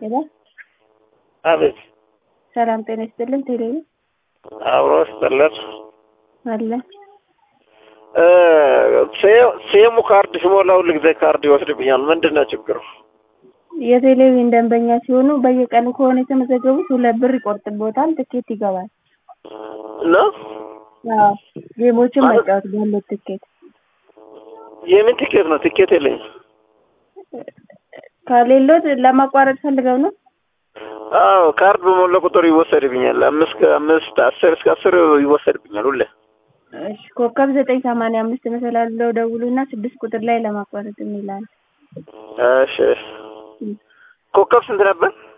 ሄሎ አቤት ሰላም ጤና ይስጥልን። ቴሌ ነው አብሮ ስጠለት አለ ሴሙ ካርድ ሲሞላ ሁል ጊዜ ካርድ ይወስድብኛል። ምንድን ነው ችግሩ? የቴሌቪዥን ደንበኛ ሲሆኑ በየቀኑ ከሆነ የተመዘገቡት ሁለት ብር ይቆርጥቦታል፣ ትኬት ይገባል። እና አዎ ጌሞችን ማለት- መጫወት ባለው ትኬት የምን ቲኬት ነው? ቲኬት የለኝም። ከሌሎት ለማቋረጥ ፈልገው ነው። አዎ ካርድ በሞላ ቁጥር ይወሰድብኛል። አምስት ከአምስት አስር እስከ አስር ይወሰድብኛል ሁሌ። እሺ ኮከብ ዘጠኝ ሰማንያ አምስት መሰላል ብለው ደውሉና ስድስት ቁጥር ላይ ለማቋረጥ የሚላል እሺ ኮከብ ስንት ነበር?